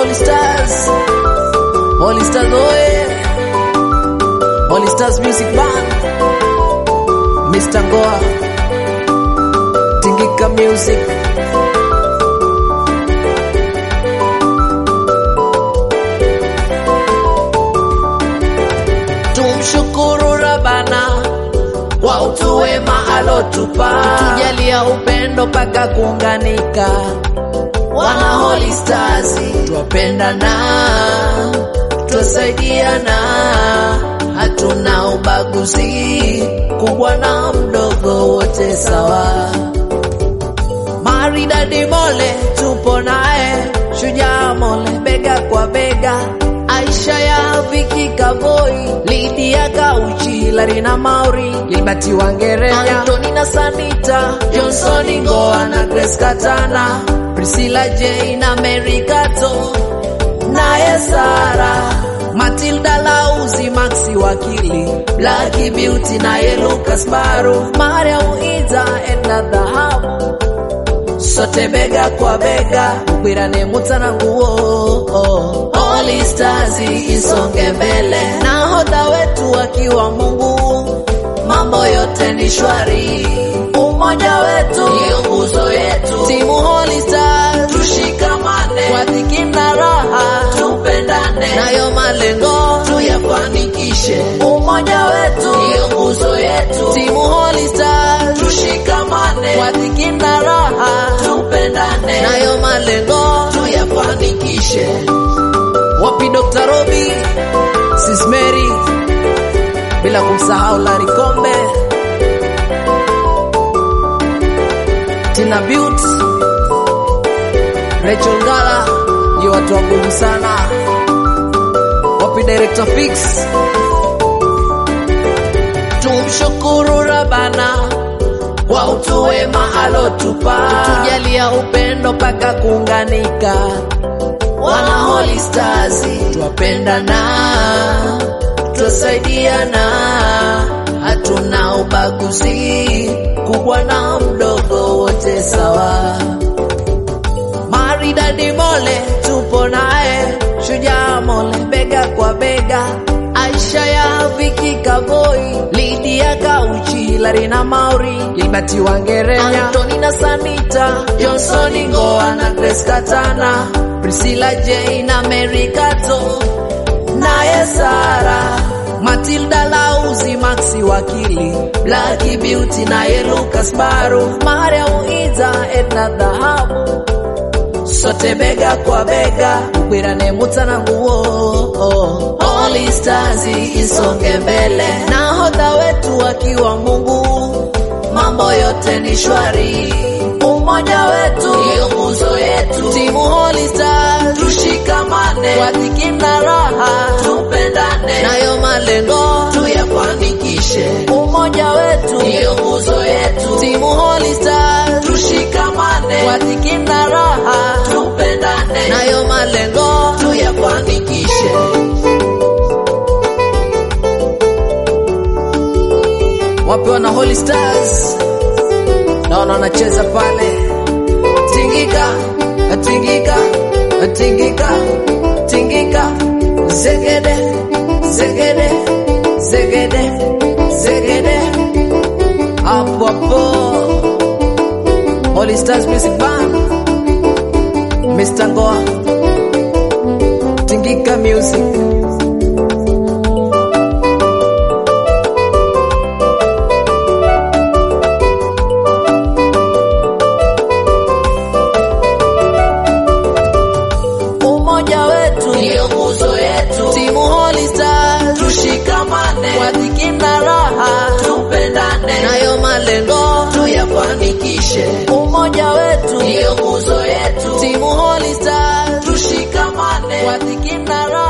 Holy Stars, Holy Stars oye, Holy Stars Music Band, Mr. Ngoa, Tingika Music. Tumshukuru Rabana kwa utu wema alotupa, tujalia upendo paka kuunganika. Wana Holy Stars twapendana, twasaidiana, hatuna ubaguzi, kubwa na mdogo wote sawa. Maridadi Mole tupo naye, Shujaa Mole bega kwa bega, Aisha ya Viki Kavoi, Lydia Kauchi, Larina Mauri, Libati Wangerenya, Antoni na Sanita, Johnson Ngoa na Grace Katana, Priscilla J na Mary Kato, naye Sara Matilda Lauzi, Maxi Wakili, Blacky Beauty naye Lucas Baru, Mariam Ida, Edna Dhahabu sote bega kwa bega, gwirane mutana nguo. Holy Stars isonge mbele, nahodha wetu akiwa Mungu, mambo yote ni shwari. Umoja wetu ndio nguzo yetu, timu Holy Stars tushikamane, kwa dhiki na raha tupendane, nayo malengo tuyafanikishe. Umoja wetu ndio nguzo yetu, timu Holy Stars tushikamane, kwa dhiki na raha tupendane, nayo malengo tuyafanikishe. Wapi Dr. Robi, Sis Mary, bila kumsahau Larry Kombe, Tina Beaut, Rachel Ngala, ni watu wa nguvu sana. Wapi Director Fix, tumshukuru Rabana kwa utu wema alotupa, tujalia upendo paka kuunganika. Wana Holy Stars twapendana, twasaidiana, hatuna ubaguzi, kubwa na mdogo wote sawa. Maridadi Mole tupo naye, Shujaa Mole bega kwa bega, Aisha ya Viki Kavoi, Lydia Kauchi, Larina Mauri, Libati Wangerenya, Antoni na Sanita, Johnson Ngoa na Grace Katana, Priscilla J na Mary Kato, naye Sara Matilda Lauzi, Maxi Wakili, Blacky Beauty naye Lucas Baru, Mariam Ida, Edna Dhahabu sote bega kwa bega, gwirane mutana nguo. Holy Stars isonge mbele, nahodha wetu akiwa Mungu, mambo yote ni shwari. Umoja wetu ndio nguzo yetu, timu Holy Stars tushikamane, kwa dhiki na raha tupendane, nayo malengo tuyafanikishe. Umoja wetu ndio nguzo yetu, timu Holy Stars tushikamane, kwa dhiki na raha tupendane, nayo malengo tuyafanikishe. Wapi wana Holy Stars? Naona wanacheza pale, tingika tingika tingika tingika, zegede zegede zegede zegede, hapo hapo. Holy Stars Music Band, Mr. Ngoa, tingika music. Umoja wetu ndio nguzo yetu, timu Holy Stars tushikamane, kwa dhiki na raha tupendane, nayo malengo tuyafanikishe. Umoja wetu ndio nguzo yetu, timu Holy Stars tushikamane, kwa dhiki na raha